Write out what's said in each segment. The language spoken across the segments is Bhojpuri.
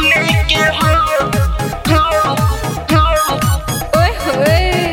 सजूने के हो हो हो ओए होए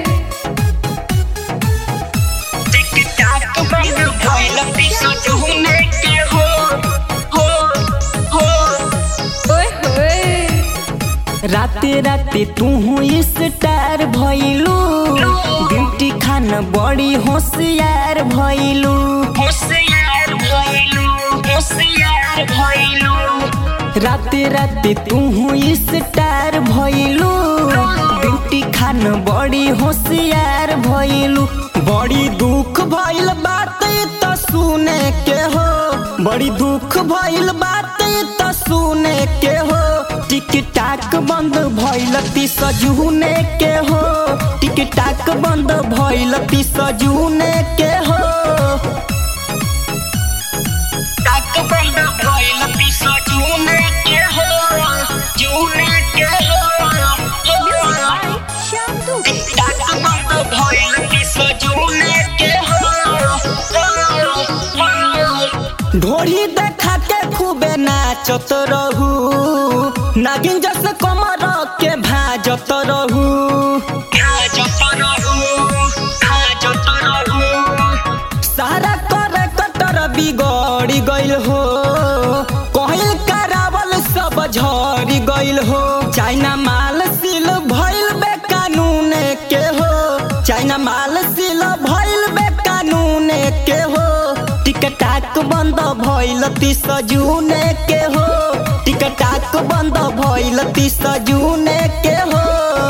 टिक टाक बंद भइल ती सजूने के हो हो हो ओए होए राते राते तू स्टार भइलू ब्यूटी खान बड़ी होशियार भइलू होशियार भइलू होशियार भइलू राते राते तू स्टार भइलू ब्यूटी खान बड़ी होशियार भइलू बड़ी दुख भइल बात त सुने के हो बड़ी दुख भइल बात त सुने के हो टिक टाक बंद भइल ती सजूने के हो टिक टाक बंद भइल ती सजूने के हो टाक बंद भइल ती सजूने के हो जूने के हो श्याम दुबे टाक बंद भइल ती सजूने के हो ढोरी देखा के खूबे नाचत रहू नागिन जस कमर के भाजत रहू खाजत रहू खाजत रहू सारा कर कटर बिगड़ गइल हो कहल करावल सब झड़ गइल हो चाइना माल सिल भइल बे कानून के हो चाइना माल सिल भइल बे कानून के हो टिकटाक बंद भइल ती सजूने के हो टिकटाक बंद भइल ती सजूने के हो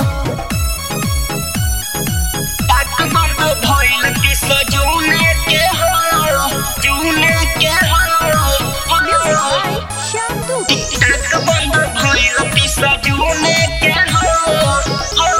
टाक बंद भइल ती सजूने के हो जूने के हो श्याम दुबे टाक बंद भइल ती सजूने के हो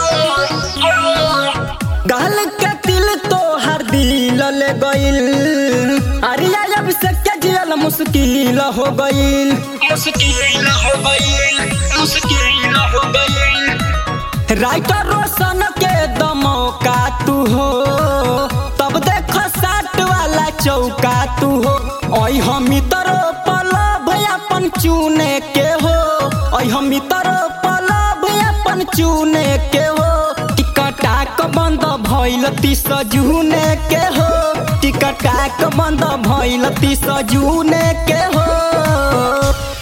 गाल के दिल तो हर दिल ले गइल अरिया अब से के जियल मुश्किल हो गइल मुश्किल हो गइल मुश्किल हो गइल राइटर रोशन के दमौका तू हो तब देख साट वाला चौका तू हो ओइ हम तरो पलब अपन चुने के हो ओइ हम तरो पलब अपन चुने के हो टिकटाक बंद भइल ती सजूने के हो टिकटाक बंद भइल ती सजूने के हो